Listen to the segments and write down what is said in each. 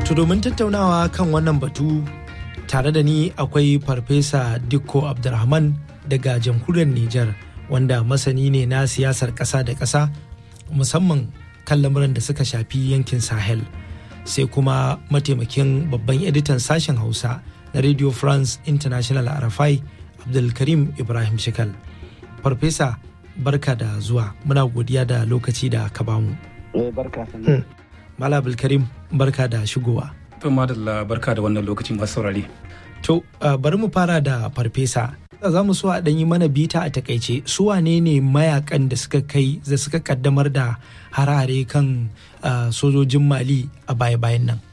To domin tattaunawa kan wannan batu tare da ni akwai Farfesa Dikko Abdulrahman daga jamhuriyar Nijar wanda masani ne na siyasar ƙasa da ƙasa musamman kan lamuran da suka shafi yankin Sahel. Sai kuma mataimakin babban editan sashen Hausa na Radio France International RFI Abdulkarim Ibrahim Shikal. Farfesa barka da zuwa muna godiya da lokaci da ka bamu. barka Mala Abdulkarim barka da shigowa. To madalla barka da wannan lokacin masu saurare. To uh, bari mu fara da farfesa. Za mu so a ɗan yi mana bita a takaice su wane ne mayakan da suka kai da suka kaddamar da harare kan uh, sojojin Mali a baya-bayan nan.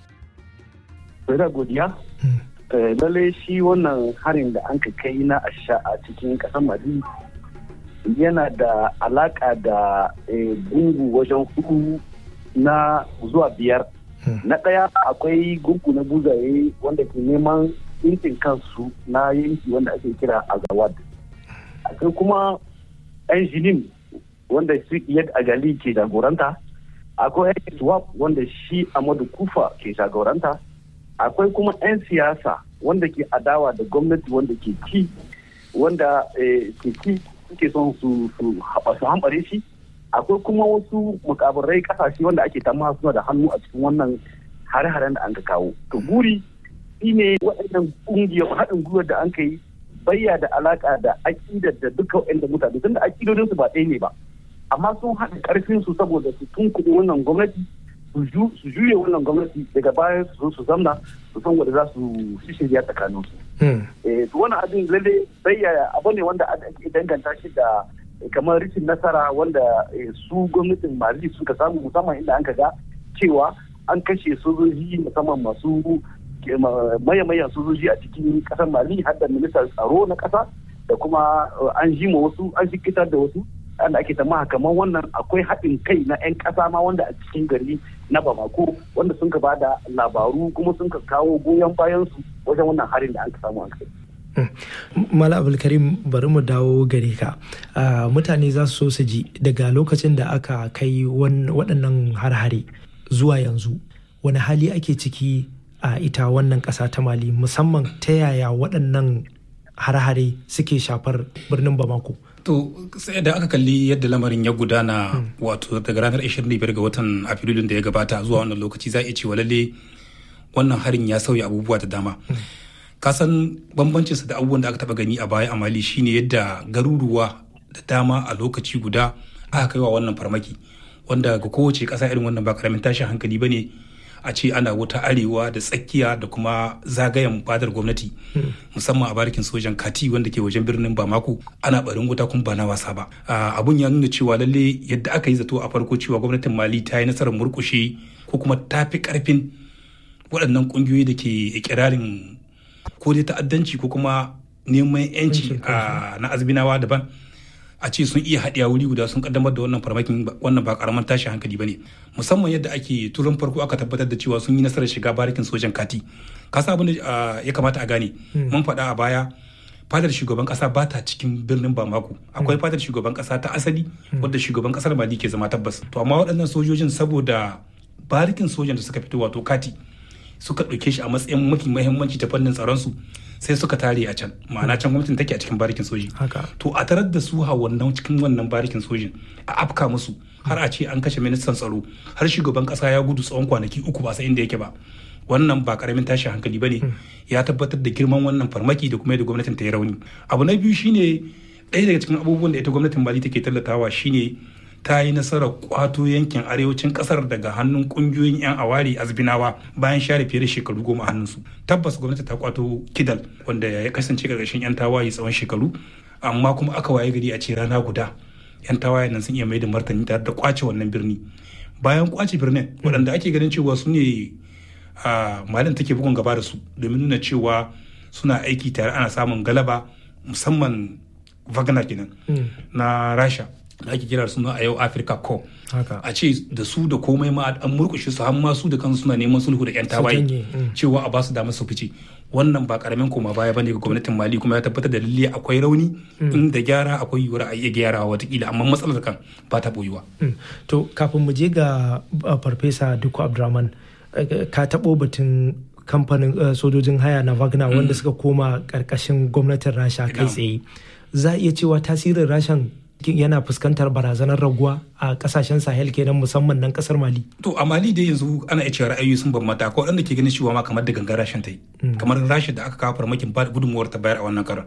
da godiya. Lallai shi wannan harin da an ka kai na asha a cikin ƙasar Mali yana da alaka da gungu wajen hudu na zuwa biyar. Na ɗaya akwai gungu na buzaye wanda ke neman yankin kansu na yanki wanda ake kira Azawad. Akwai kuma 'yan jinin wanda su Iyad Agali ke jagoranta. Akwai 'yan Swap wanda shi Amadu Kufa ke jagoranta. Akwai kuma 'yan siyasa wanda ke adawa da gwamnati wanda ke ci wanda ke ci suke son su hambare shi akwai kuma wasu mukabarai kasashe wanda ake tamma suna da hannu a cikin wannan hare-haren da an ka kawo to guri shine waɗannan ƙungiyar haɗin gwiwar da an ka yi bayya da alaka da aƙidar da duka waɗanda mutane tun da aƙidodin su ba ɗaya ne ba amma sun haɗa ƙarfin su saboda su tunkuɗe wannan gwamnati su juye wannan gwamnati daga baya su zo su zamna su san wanda za su shirya tsakanin su. to wani abin lalle bayya abu ne wanda ake danganta shi da kamar rikin nasara wanda su gwamnatin mali suka samu musamman inda an ga cewa an kashe sojoji musamman masu mayan sojoji a cikin kasar mali har da ministan tsaro na kasa da kuma an ji ma wasu an shikitar da wasu da ake tamaha kamar wannan akwai haɗin kai na 'yan ƙasa ma wanda a cikin gari na bamako wanda sun ka ba da labaru kuma sun ka kawo goyon bayan su wajen wannan harin da an samu an kai. Mala Abulkarim bari mu dawo gare ka. Mutane za su so su ji daga lokacin da aka kai waɗannan har-hare zuwa yanzu wani hali ake ciki a ita wannan ƙasa ta Mali musamman ta yaya waɗannan har-hare suke shafar birnin Bamako. To sai da aka kalli yadda lamarin ya gudana wato daga ranar 25 ga watan Afrilun da ya gabata zuwa wannan lokaci za a cewa lalle wannan harin ya sauya abubuwa da dama. Kasan bambancin sa da abubuwan da aka taba gani a baya a Mali shine yadda garuruwa da dama a lokaci guda aka kai wa wannan farmaki wanda ga kowace ƙasa irin wannan ba karamin tashin hankali bane a ce ana wuta arewa da tsakiya da kuma zagayen fadar gwamnati musamman a barikin sojan kati wanda ke wajen birnin bamako ana barin wuta kuma ba na wasa ba abun ya nuna cewa lalle yadda aka yi zato a farko cewa gwamnatin mali ta yi nasarar murkushe ko kuma ta fi karfin waɗannan ƙungiyoyi da ke ikirarin ko dai ta'addanci ko kuma neman yanci na azbinawa daban a ce sun iya haɗiya wuri guda sun kaddamar da wannan farmakin wannan ba karaman tashi hankali bane musamman yadda ake turan farko aka tabbatar da cewa sun yi nasarar shiga barikin sojan kati kasa abin da ya kamata a gane mun faɗa a baya fadar shugaban kasa ba ta cikin birnin bamako akwai fadar shugaban kasa ta asali wadda shugaban kasar mali ke zama tabbas to amma waɗannan sojojin saboda barikin sojan da suka fito wato kati suka ɗauke shi a matsayin mafi muhimmanci ta fannin tsaron su sai suka tare a can ma'ana can gwamnatin take a cikin barikin soji to a tarar da su a wannan cikin wannan barikin sojin a afka musu har a ce an kashe ministan tsaro har shugaban kasa ya gudu tsawon kwanaki uku ba sai inda yake ba wannan ba karamin tashi hankali bane ya tabbatar da girman wannan farmaki da kuma yadda gwamnatin ta yi rauni abu na biyu shine ɗaya daga cikin abubuwan da ita gwamnatin mali take tallatawa shine ta yi nasarar kwato yankin arewacin kasar daga hannun kungiyoyin 'yan awari azbinawa bayan share fiye da shekaru goma hannunsu tabbas gwamnati ta kwato kidal wanda ya kasance karkashin 'yan tawaye tsawon shekaru amma kuma aka waye gari a ce rana guda 'yan tawaye nan sun iya mai da martani tare da kwace wannan birni bayan kwace birnin waɗanda ake ganin cewa su ne malin take bugun gaba da su domin nuna cewa suna aiki tare ana samun galaba musamman wagner kenan na rasha da ake kira suna a yau Africa Co. A ce da su da komai ma an murkushe su har ma su da kansu suna neman sulhu da 'yan tawaye cewa a ba su damar su fice. Wannan ba karamin koma baya bane ga gwamnatin Mali kuma ya tabbatar da lalle akwai rauni in da gyara akwai yiwuwar a iya gyarawa watakila amma matsalar kan ba ta boyuwa. To kafin mu je ga farfesa Duku Abdurrahman ka taɓo batun kamfanin sojojin haya na wagner wanda suka koma ƙarƙashin gwamnatin rasha kai tsaye za a iya cewa tasirin rashan yana fuskantar barazanar raguwa a kasashen sahel kenan musamman nan kasar mali to a mali dai yanzu ana iya cewa ra'ayoyi sun bambanta ko wanda ke ganin cewa ma kamar da gangan rashin ta yi kamar rashin da aka kawo farmakin ba gudunmuwar ta bayar a wannan karan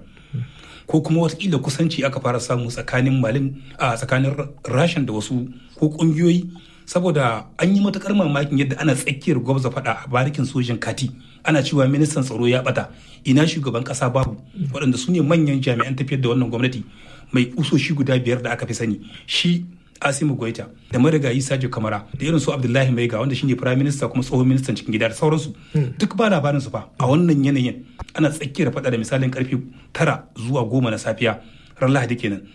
ko kuma watakila kusanci aka fara samu tsakanin malin a tsakanin rashin da wasu ko kungiyoyi saboda an yi matukar mamakin yadda ana tsakiyar gwamza faɗa a barikin sojin kati ana cewa ministan tsaro ya bata ina shugaban kasa babu waɗanda su ne manyan jami'an tafiyar da wannan gwamnati mai kusoshi guda biyar da aka fi sani shi asimu goita da marigayi sajo kamara da irin su abdullahi maiga wanda shine prime minister kuma tsohon ministan cikin gida da sauransu duk ba labarin su fa a wannan yanayin ana tsakiyar faɗa da misalin karfe tara zuwa goma na safiya ran lahadi kenan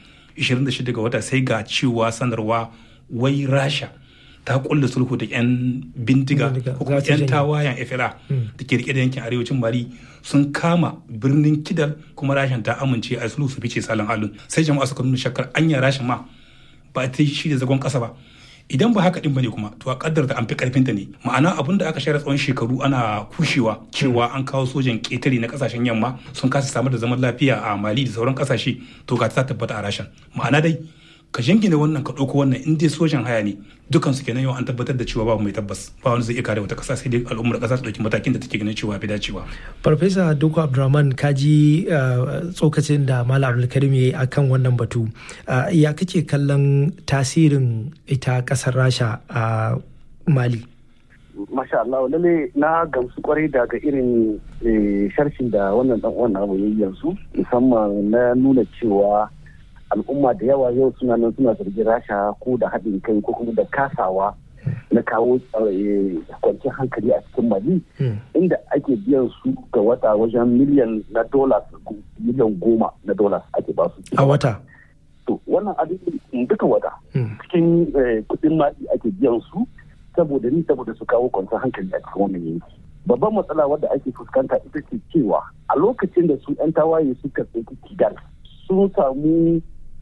26 ga wata sai ga cewa sanarwa wai rasha ta kulle sulhu da 'yan bindiga ko kuma 'yan tawayen FLA da ke rike da yankin arewacin Mali sun kama birnin Kidal kuma rashin ta amince a sulhu su fice salon alun sai jama'a suka nuna shakkar anya rashin ma ba ta shi da zagon kasa ba idan ba haka din bane kuma to a kaddar da an fi karfin ta ne ma'ana abin da aka share tsawon shekaru ana kushewa cewa an kawo sojan ketare na kasashen yamma sun kasa samar da zaman lafiya a Mali da sauran kasashe to ga ta tabbata a rashin ma'ana dai ka jingine wannan ka ɗauko wannan in dai sojan haya ne dukan su kenan yau an tabbatar da cewa babu mai tabbas ba wani zai iya kare wata ƙasa sai dai al'ummar ƙasa su ɗauki matakin da take ganin cewa fi dacewa. farfesa doko abdulrahman ka ji tsokacin da malam abdulkarim ya yi akan wannan batu ya kake kallon tasirin ita ƙasar rasha a mali Masha Allah lalle na gamsu kwarai daga irin sharshin da wannan dan wannan abu yayi yanzu musamman na nuna cewa al'umma da yawa yau suna nan suna zargin rasha ko da haɗin kai ko kuma da kasawa na kawo kwanciyar hankali a cikin mali inda ake biyan su ga wata wajen miliyan na dollars miliyan goma na dollars ake ba su a wata to wannan abin duka wata cikin kudin mali ake biyan su saboda ni saboda su kawo kwanciyar hankali a cikin wannan yanki babban matsala wadda ake fuskanta ita ce cewa a lokacin da su 'yan tawaye suka tsinci kigal sun samu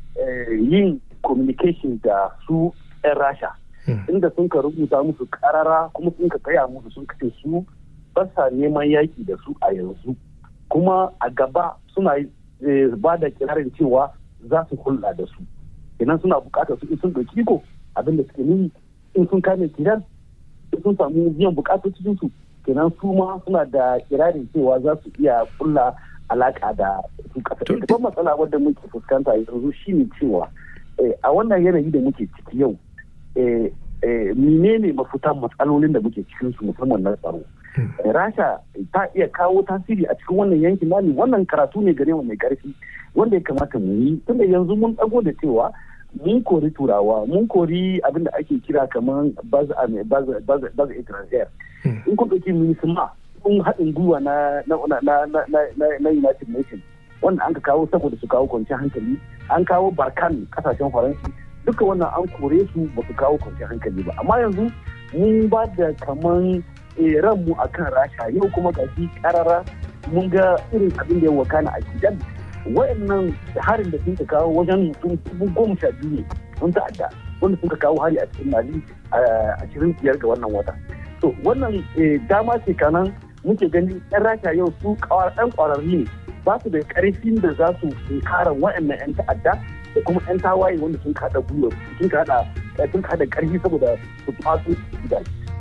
yin communication da su 'yan rasha inda sun ka rubuta musu karara kuma sun ka tsaya musu sun kace su ba sa neman yaki da su a yanzu kuma a gaba suna ba da kirarin cewa za su hulɗa da su idan suna bukatar su sun ɗauki iko abinda suke nuni in sun kame kiran in sun samu biyan bukatar cikin su kenan su ma suna da kirarin cewa za su iya kulla alaka da su kasa babban matsala wadda muke fuskanta yanzu shine cewa a wannan yanayi da muke ciki yau menene mafitan matsalolin da muke cikin su musamman na tsaro rasha ta iya kawo tasiri a cikin wannan yankin nani wannan karatu ne gare mu mai karfi wanda ya kamata mu yi tunda yanzu mun dago da cewa mun kori turawa mun kori abin da ake kira kamar baz étrangère in kun ɗauki minisma kun haɗin gwiwa na na united nations wanda an ka kawo saboda su kawo kwanciyar hankali an kawo barkan kasashen faransi duka wannan an kore su ba su kawo kwanciyar hankali ba amma yanzu mun ba da kaman ranmu a kan rasha yau kuma gashi karara mun ga irin abin da ya wakana a gidan wayannan harin da sun ka kawo wajen mutum dubu goma sha biyu ne sun ta'adda wanda sun ka kawo hari a cikin mali a ashirin biyar ga wannan wata to wannan dama ce kanan muke gani yan rasha yau su ɗan ƙwararri ne ba su da ƙarfin da za su kara wayannan yan ta'adda da kuma yan tawaye wanda sun kada gwiwa sun kada sun kada ƙarfi saboda su fasu gidaje